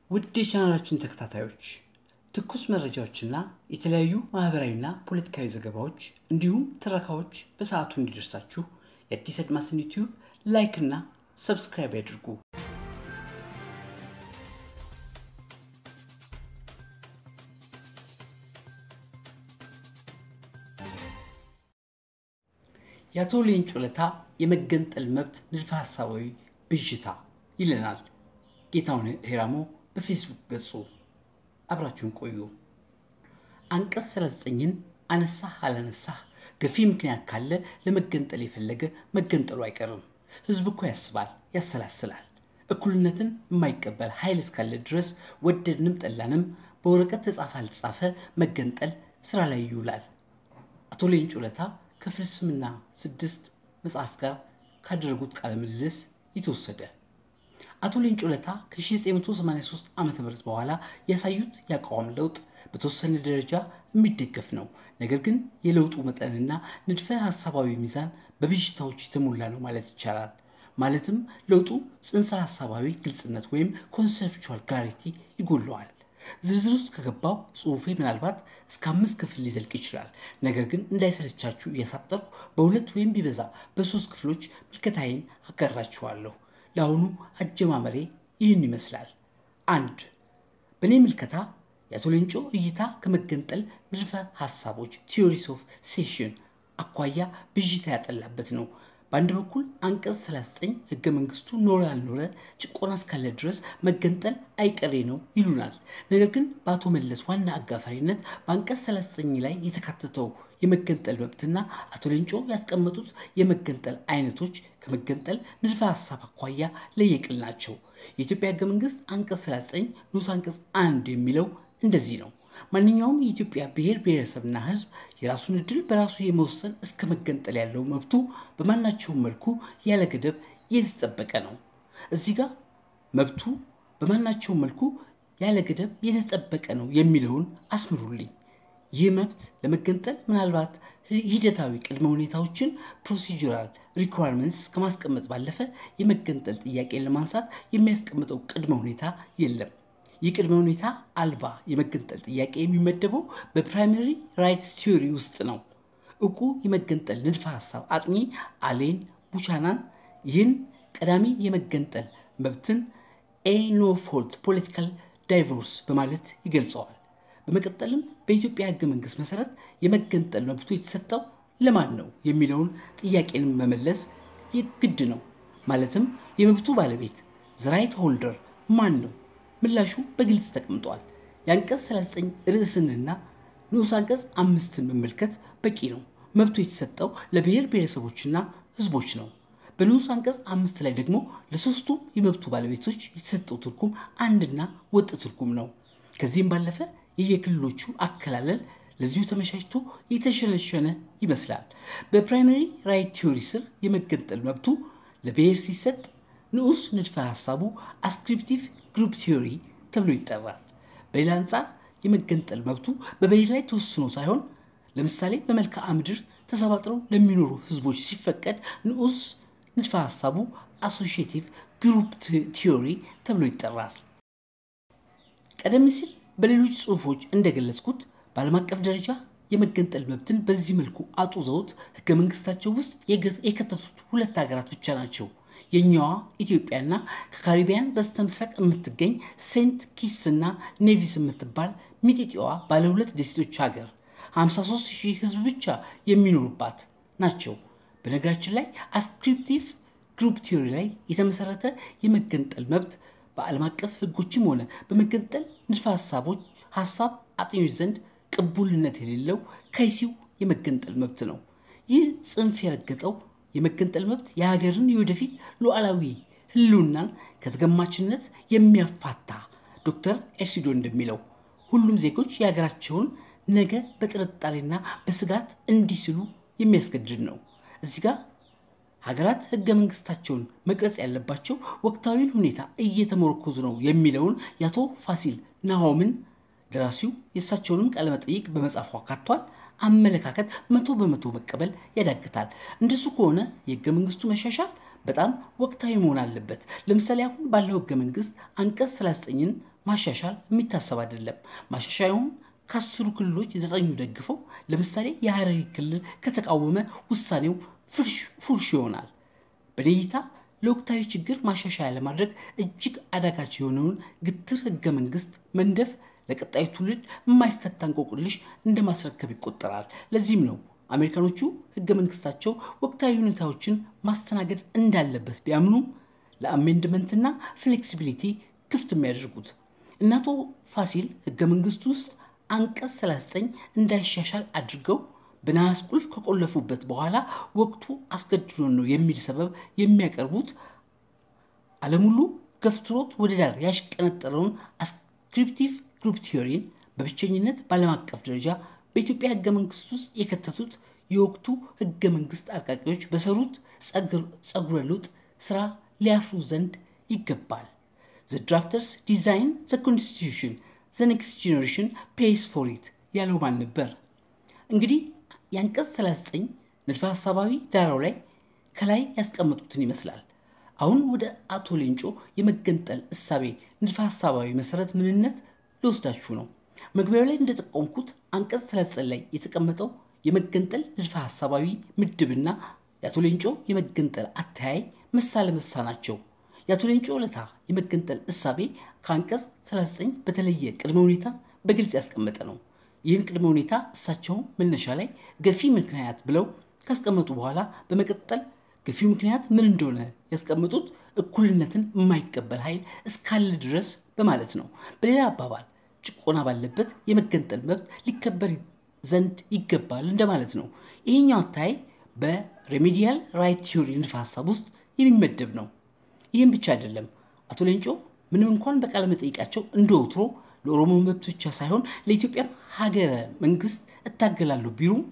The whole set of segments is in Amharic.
ውድ የቻናላችን ተከታታዮች ትኩስ መረጃዎችና የተለያዩ ማህበራዊና ፖለቲካዊ ዘገባዎች እንዲሁም ትረካዎች በሰዓቱ እንዲደርሳችሁ የአዲስ አድማስን ዩቲዩብ ላይክ እና ሰብስክራይብ ያድርጉ። የአቶ ሌንጮ ለታ የመገንጠል መብት ንድፈ ሀሳባዊ ብዥታ ይለናል ጌታሁን ሄራሞ በፌስቡክ ገጹ። አብራችሁን ቆዩ። አንቀጽ 39ን አነሳህ አላነሳህ ገፊ ምክንያት ካለ ለመገንጠል የፈለገ መገንጠሉ አይቀርም። ህዝብ እኮ ያስባል፣ ያሰላስላል። እኩልነትን የማይቀበል ኃይል እስካለ ድረስ ወደድንም ጠላንም በወረቀት ተጻፈ አልተጻፈ መገንጠል ስራ ላይ ይውላል። አቶ ሌንጮ ለታ ከፍልስምና ስድስት መጽሐፍ ጋር ካደረጉት ቃለ ምልልስ የተወሰደ አቶ ሌንጮ ለታ ከ1983 ዓ ም በኋላ ያሳዩት የአቋም ለውጥ በተወሰነ ደረጃ የሚደገፍ ነው። ነገር ግን የለውጡ መጠንና ንድፈ ሀሳባዊ ሚዛን በብዥታዎች የተሞላ ነው ማለት ይቻላል። ማለትም ለውጡ ጽንሰ ሀሳባዊ ግልጽነት ወይም ኮንሴፕቹዋል ክላሪቲ ይጎለዋል። ዝርዝር ውስጥ ከገባው ጽሁፌ ምናልባት እስከ አምስት ክፍል ሊዘልቅ ይችላል። ነገር ግን እንዳይሰለቻችሁ እያሳጠርኩ በሁለት ወይም ቢበዛ በሶስት ክፍሎች ምልከታዬን አጋራችኋለሁ። ለአሁኑ አጀማመሬ ይህን ይመስላል። አንድ በእኔ ምልከታ የአቶ ሌንጮ እይታ ከመገንጠል ንድፈ ሀሳቦች ቲዮሪስ ኦፍ ሴሽን አኳያ ብዥታ ያጠላበት ነው። በአንድ በኩል አንቀጽ 39 ህገ መንግስቱ ኖረ ያልኖረ ጭቆና እስካለ ድረስ መገንጠል አይቀሬ ነው ይሉናል። ነገር ግን በአቶ መለስ ዋና አጋፋሪነት በአንቀጽ 39 ላይ የተካተተው የመገንጠል መብትና አቶ ሌንጮ ያስቀመጡት የመገንጠል አይነቶች ከመገንጠል ንድፈ ሀሳብ አኳያ ለየቅል ናቸው። የኢትዮጵያ ህገ መንግስት አንቀጽ 39 ንዑስ አንቀጽ አንድ የሚለው እንደዚህ ነው። ማንኛውም የኢትዮጵያ ብሔር ብሔረሰብና ህዝብ የራሱን እድል በራሱ የመወሰን እስከ መገንጠል ያለው መብቱ በማናቸውም መልኩ ያለ ገደብ የተጠበቀ ነው። እዚህ ጋር መብቱ በማናቸውም መልኩ ያለ ገደብ የተጠበቀ ነው የሚለውን አስምሩልኝ። ይህ መብት ለመገንጠል ምናልባት ሂደታዊ ቅድመ ሁኔታዎችን ፕሮሲጀራል ሪኳርመንትስ ከማስቀመጥ ባለፈ የመገንጠል ጥያቄን ለማንሳት የሚያስቀምጠው ቅድመ ሁኔታ የለም። ይህ ቅድመ ሁኔታ አልባ የመገንጠል ጥያቄ የሚመደበው በፕራይመሪ ራይትስ ቲዮሪ ውስጥ ነው። እውቁ የመገንጠል ንድፈ ሀሳብ አጥኚ አሌን ቡቻናን ይህን ቀዳሚ የመገንጠል መብትን ኤ ኖ ፎልት ፖለቲካል ዳይቮርስ በማለት ይገልጸዋል። በመቀጠልም በኢትዮጵያ ህገ መንግስት መሰረት የመገንጠል መብቱ የተሰጠው ለማን ነው የሚለውን ጥያቄንም መመለስ ግድ ነው። ማለትም የመብቱ ባለቤት ዝራይት ሆልደር ማን ነው? ምላሹ በግልጽ ተቀምጧል። የአንቀጽ 39 ርዕስንና ንዑስ አንቀጽ አምስትን መመልከት በቂ ነው። መብቱ የተሰጠው ለብሔር ብሔረሰቦችና ህዝቦች ነው። በንዑስ አንቀጽ አምስት ላይ ደግሞ ለሶስቱም የመብቱ ባለቤቶች የተሰጠው ትርጉም አንድና ወጥ ትርጉም ነው። ከዚህም ባለፈ የየክልሎቹ አከላለል ለዚሁ ተመቻችቶ የተሸነሸነ ይመስላል። በፕራይመሪ ራይት ቲዮሪ ስር የመገንጠል መብቱ ለብሔር ሲሰጥ ንዑስ ንድፈ ሀሳቡ አስክሪፕቲቭ ግሩፕ ቲዮሪ ተብሎ ይጠራል። በሌላ አንጻር የመገንጠል መብቱ በብሔር ላይ ተወስኖ ሳይሆን ለምሳሌ በመልክዓ ምድር ተሰባጥረው ለሚኖሩ ህዝቦች ሲፈቀድ ንዑስ ንድፈ ሀሳቡ አሶሺዬቲቭ ግሩፕ ቲዮሪ ተብሎ ይጠራል። ቀደም ሲል በሌሎች ጽሁፎች እንደገለጽኩት በዓለም አቀፍ ደረጃ የመገንጠል መብትን በዚህ መልኩ አጡዘውት ህገ መንግስታቸው ውስጥ የከተቱት ሁለት ሀገራት ብቻ ናቸው። የኛዋ ኢትዮጵያና ከካሪቢያን በስተ ምስራቅ የምትገኝ ሴንት ኪትስ እና ኔቪስ የምትባል ሚጢጢዋ ባለ ሁለት ደሴቶች ሀገር 53 ሺህ ህዝብ ብቻ የሚኖሩባት ናቸው። በነገራችን ላይ አስክሪፕቲቭ ግሩፕ ቲዮሪ ላይ የተመሰረተ የመገንጠል መብት በዓለም አቀፍ ህጎችም ሆነ በመገንጠል ንድፈ ሀሳቦች ሀሳብ አጥኞች ዘንድ ቅቡልነት የሌለው ከይሲው የመገንጠል መብት ነው። ይህ ጽንፍ የረገጠው የመገንጠል መብት የሀገርን የወደፊት ሉዓላዊ ህልውናን ከተገማችነት የሚያፋታ ዶክተር ኤርሲዶ እንደሚለው ሁሉም ዜጎች የሀገራቸውን ነገ በጥርጣሬና በስጋት እንዲስሉ የሚያስገድድ ነው። እዚህ ጋር ሀገራት ህገ መንግስታቸውን መቅረጽ ያለባቸው ወቅታዊን ሁኔታ እየተመረኮዙ ነው የሚለውን የአቶ ፋሲል ናሆምን ደራሲው የእሳቸውንም ቃለመጠይቅ በመጽሐፉ አካቷል። አመለካከት መቶ በመቶ መቀበል ያዳግታል። እንደሱ ከሆነ የህገ መንግስቱ መሻሻል በጣም ወቅታዊ መሆን አለበት። ለምሳሌ አሁን ባለው ህገ መንግስት አንቀጽ 39ን ማሻሻል የሚታሰብ አይደለም። ማሻሻያውም ከአስሩ ክልሎች ዘጠኙ ደግፈው፣ ለምሳሌ የሐረሪ ክልል ከተቃወመ ውሳኔው ፉርሽ ይሆናል። በኔ እይታ ለወቅታዊ ችግር ማሻሻያ ለማድረግ እጅግ አዳጋች የሆነውን ግትር ህገ መንግስት መንደፍ ለቀጣዩ ትውልድ የማይፈታ እንቆቅልሽ እንደ ማስረከብ ይቆጠራል። ለዚህም ነው አሜሪካኖቹ ህገ መንግስታቸው ወቅታዊ ሁኔታዎችን ማስተናገድ እንዳለበት ቢያምኑም ለአሜንድመንትና ፍሌክሲቢሊቲ ክፍት የሚያደርጉት። እነ አቶ ፋሲል ህገ መንግስቱ ውስጥ አንቀጽ 39 እንዳይሻሻል አድርገው በነሐስ ቁልፍ ከቆለፉበት በኋላ ወቅቱ አስገድዶን ነው የሚል ሰበብ የሚያቀርቡት ዓለም ሁሉ ገፍትሮት ወደ ዳር ያሽቀነጠረውን አስክሪፕቲቭ ግሩፕ ቲዮሪን በብቸኝነት በዓለም አቀፍ ደረጃ በኢትዮጵያ ህገ መንግስት ውስጥ የከተቱት የወቅቱ ህገ መንግስት አርቃቂዎች በሰሩት ጸጉረ ልውጥ ስራ ሊያፍሩ ዘንድ ይገባል። ዘ ድራፍተርስ ዲዛይን ዘ ኮንስቲቱሽን ዘ ኔክስት ጄኔሬሽን ፔይስ ፎር ኢት ያለው ማን ነበር? እንግዲህ የአንቀጽ 39 ንድፈ ሀሳባዊ ዳራው ላይ ከላይ ያስቀመጡትን ይመስላል። አሁን ወደ አቶ ሌንጮ የመገንጠል እሳቤ ንድፈ ሀሳባዊ መሰረት ምንነት ልወስዳችሁ ነው። መግቢያው ላይ እንደጠቆምኩት አንቀጽ 39 ላይ የተቀመጠው የመገንጠል ንድፈ ሀሳባዊ ምድብና የአቶ ሌንጮ የመገንጠል አተያይ መሳ ለመሳ ናቸው። የአቶ ሌንጮ ለታ የመገንጠል እሳቤ ከአንቀጽ 39 በተለየ ቅድመ ሁኔታ በግልጽ ያስቀመጠ ነው። ይህን ቅድመ ሁኔታ እሳቸው መነሻ ላይ ገፊ ምክንያት ብለው ካስቀመጡ በኋላ በመቀጠል ገፊው ምክንያት ምን እንደሆነ ያስቀመጡት እኩልነትን የማይቀበል ኃይል እስካለ ድረስ በማለት ነው። በሌላ አባባል ጭቆና ባለበት የመገንጠል መብት ሊከበር ዘንድ ይገባል እንደማለት ነው። ይሄኛው አታይ በሬሜዲያል ራይት ቲዮሪ ንድፈ ሀሳብ ውስጥ የሚመደብ ነው። ይህም ብቻ አይደለም። አቶ ሌንጮ ምንም እንኳን በቃለ መጠይቃቸው እንደ ወትሮ ለኦሮሞ መብት ብቻ ሳይሆን ለኢትዮጵያም ሀገረ መንግስት እታገላለሁ ቢሉም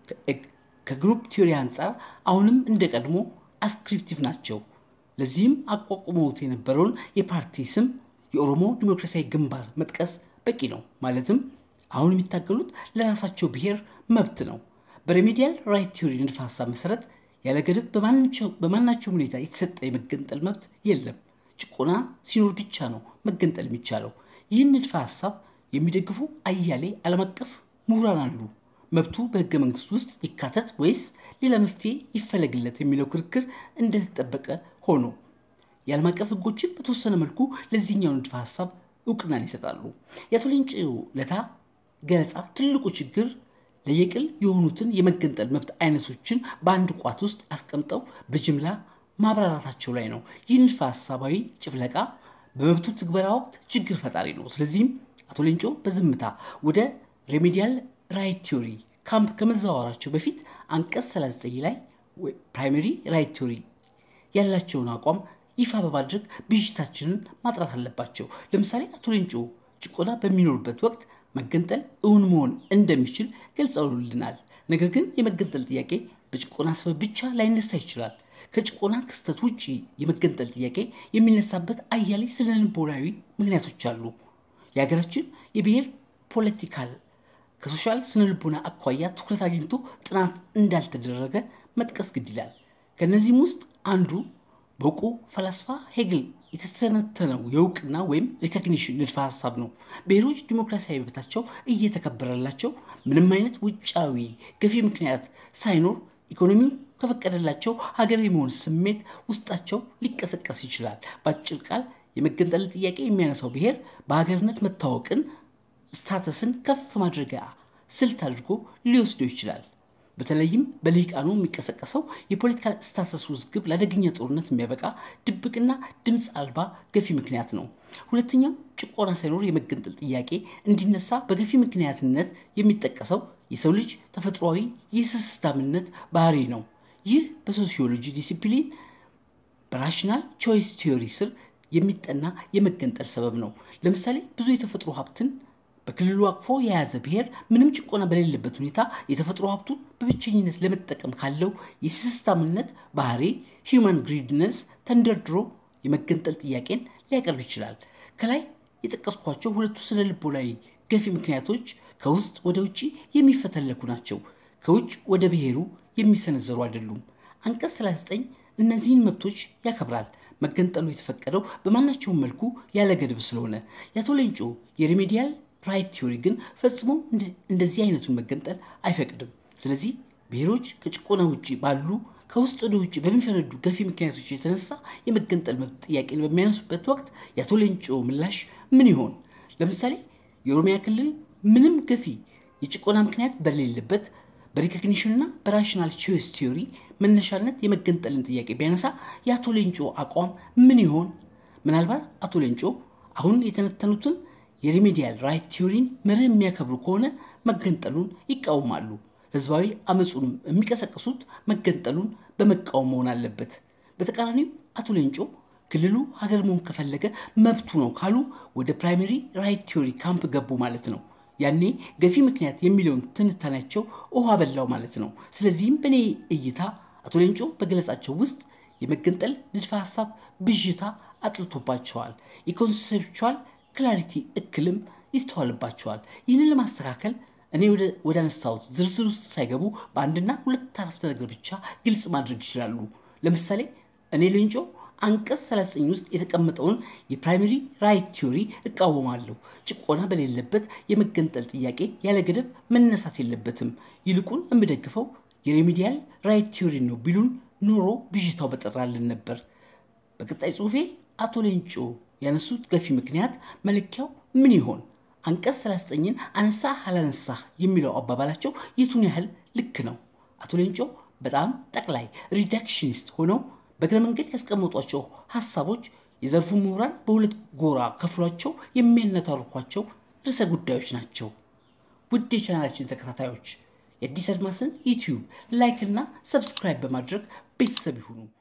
ከግሩፕ ቲዮሪ አንጻር አሁንም እንደ ቀድሞ አስክሪፕቲቭ ናቸው። ለዚህም አቋቁመውት የነበረውን የፓርቲ ስም የኦሮሞ ዲሞክራሲያዊ ግንባር መጥቀስ በቂ ነው። ማለትም አሁን የሚታገሉት ለራሳቸው ብሔር መብት ነው። በሬሜዲያል ራይት ቲዮሪ ንድፈ ሀሳብ መሰረት ያለ ገደብ በማናቸውም ሁኔታ የተሰጠ የመገንጠል መብት የለም። ጭቆና ሲኖር ብቻ ነው መገንጠል የሚቻለው። ይህን ንድፈ ሀሳብ የሚደግፉ አያሌ ዓለም አቀፍ ምሁራን አሉ። መብቱ በህገ መንግስት ውስጥ ይካተት ወይስ ሌላ መፍትሄ ይፈለግለት የሚለው ክርክር እንደተጠበቀ ሆኖ የዓለም አቀፍ ህጎችን በተወሰነ መልኩ ለዚህኛው ንድፈ ሀሳብ እውቅናን ይሰጣሉ። የአቶ ሌንጮ ለታ ገለጻ ትልቁ ችግር ለየቅል የሆኑትን የመገንጠል መብት አይነቶችን በአንድ ቋት ውስጥ አስቀምጠው በጅምላ ማብራራታቸው ላይ ነው። ይህ ንድፈ ሀሳባዊ ጭፍለቃ በመብቱ ትግበራ ወቅት ችግር ፈጣሪ ነው። ስለዚህም አቶ ሌንጮ በዝምታ ወደ ሬሜዲያል ራይት ቲዮሪ ካምፕ ከመዘዋወራቸው በፊት አንቀጽ 39 ላይ ፕራይመሪ ራይት ቲዮሪ ያላቸውን አቋም ይፋ በማድረግ ብዥታችንን ማጥራት አለባቸው። ለምሳሌ አቶ ሌንጮ ጭቆና በሚኖርበት ወቅት መገንጠል እውን መሆን እንደሚችል ገልጸውልናል። ነገር ግን የመገንጠል ጥያቄ በጭቆና ሰበብ ብቻ ላይነሳ ይችላል። ከጭቆና ክስተት ውጭ የመገንጠል ጥያቄ የሚነሳበት አያሌ ስነ ልቦናዊ ምክንያቶች አሉ። የሀገራችን የብሔር ፖለቲካል ከሶሻል ስነ ልቦና አኳያ ትኩረት አግኝቶ ጥናት እንዳልተደረገ መጥቀስ ግድ ይላል። ከእነዚህም ውስጥ አንዱ በእውቁ ፈላስፋ ሄግል የተተነተነው የእውቅና ወይም ሪኮግኒሽን ንድፈ ሀሳብ ነው። ብሔሮች ዲሞክራሲያዊ መብታቸው እየተከበረላቸው ምንም አይነት ውጫዊ ገፊ ምክንያት ሳይኖር ኢኮኖሚው ከፈቀደላቸው ሀገር የመሆን ስሜት ውስጣቸው ሊቀሰቀስ ይችላል። በአጭር ቃል የመገንጠል ጥያቄ የሚያነሳው ብሔር በሀገርነት መታወቅን ስታተስን ከፍ ማድረጊያ ስልት አድርጎ ሊወስደው ይችላል። በተለይም በልሂቃኑ የሚቀሰቀሰው የፖለቲካል ስታተስ ውዝግብ ለአደገኛ ጦርነት የሚያበቃ ድብቅና ድምፅ አልባ ገፊ ምክንያት ነው። ሁለተኛው ጭቆና ሳይኖር የመገንጠል ጥያቄ እንዲነሳ በገፊ ምክንያትነት የሚጠቀሰው የሰው ልጅ ተፈጥሯዊ የስስታምነት ባህሪ ነው። ይህ በሶሲዮሎጂ ዲሲፕሊን በራሽናል ቾይስ ቲዮሪ ስር የሚጠና የመገንጠል ሰበብ ነው። ለምሳሌ ብዙ የተፈጥሮ ሀብትን በክልሉ አቅፎ የያዘ ብሔር ምንም ጭቆና በሌለበት ሁኔታ የተፈጥሮ ሀብቱን በብቸኝነት ለመጠቀም ካለው የስስታምነት ባህሪ ሂውማን ግሪድነስ ተንደርድሮ የመገንጠል ጥያቄን ሊያቀርብ ይችላል። ከላይ የጠቀስኳቸው ሁለቱ ስነ ልቦናዊ ገፊ ምክንያቶች ከውስጥ ወደ ውጭ የሚፈተለኩ ናቸው። ከውጭ ወደ ብሔሩ የሚሰነዘሩ አይደሉም። አንቀጽ 39 እነዚህን መብቶች ያከብራል። መገንጠሉ የተፈቀደው በማናቸውም መልኩ ያለ ገደብ ስለሆነ የአቶ ሌንጮ የሪሜዲያል ራይት ቲዮሪ ግን ፈጽሞ እንደዚህ አይነቱን መገንጠል አይፈቅድም። ስለዚህ ብሔሮች ከጭቆና ውጭ ባሉ ከውስጥ ወደ ውጭ በሚፈነዱ ገፊ ምክንያቶች የተነሳ የመገንጠል መብት ጥያቄን በሚያነሱበት ወቅት የአቶ ሌንጮ ምላሽ ምን ይሆን? ለምሳሌ የኦሮሚያ ክልል ምንም ገፊ የጭቆና ምክንያት በሌለበት በሪኮግኒሽንና በራሽናል ቾይስ ቲዮሪ መነሻነት የመገንጠልን ጥያቄ ቢያነሳ የአቶ ሌንጮ አቋም ምን ይሆን? ምናልባት አቶ ሌንጮ አሁን የተነተኑትን የሪሜዲያል ራይት ቲዮሪን መርህ የሚያከብሩ ከሆነ መገንጠሉን ይቃወማሉ። ህዝባዊ አመፁንም የሚቀሰቅሱት መገንጠሉን በመቃወም መሆን አለበት። በተቃራኒው አቶ ሌንጮ ክልሉ ሀገር መሆን ከፈለገ መብቱ ነው ካሉ ወደ ፕራይመሪ ራይት ቲዮሪ ካምፕ ገቡ ማለት ነው። ያኔ ገፊ ምክንያት የሚለውን ትንታኔያቸው ውሃ በላው ማለት ነው። ስለዚህም በእኔ እይታ አቶ ሌንጮ በገለጻቸው ውስጥ የመገንጠል ንድፈ ሀሳብ ብዥታ አጥልቶባቸዋል። የኮንሴፕቹዋል ክላሪቲ እክልም ይስተዋልባቸዋል። ይህንን ለማስተካከል እኔ ወደ አነሳሁት ዝርዝር ውስጥ ሳይገቡ በአንድና ሁለት አረፍተ ነገር ብቻ ግልጽ ማድረግ ይችላሉ። ለምሳሌ እኔ ሌንጮ አንቀጽ 39 ውስጥ የተቀመጠውን የፕራይመሪ ራይት ቲዮሪ እቃወማለሁ። ጭቆና በሌለበት የመገንጠል ጥያቄ ያለ ገደብ መነሳት የለበትም። ይልቁን የምደግፈው የሬሚዲያል ራይት ቲዮሪ ነው ቢሉን ኖሮ ብዥታው በጠራልን ነበር። በቀጣይ ጽሁፌ አቶ ሌንጮ ያነሱት ገፊ ምክንያት መለኪያው ምን ይሆን? አንቀጽ 39ን አነሳህ አላነሳህ የሚለው አባባላቸው የቱን ያህል ልክ ነው? አቶ ሌንጮ በጣም ጠቅላይ ሪዳክሽኒስት ሆነው በእግረ መንገድ ያስቀመጧቸው ሀሳቦች የዘርፉ ምሁራን በሁለት ጎራ ከፍሏቸው የሚያነታርኳቸው ርዕሰ ጉዳዮች ናቸው። ውድ የቻናላችን ተከታታዮች የአዲስ አድማስን ዩቲዩብ ላይክ እና ሰብስክራይብ በማድረግ ቤተሰብ ይሁኑ።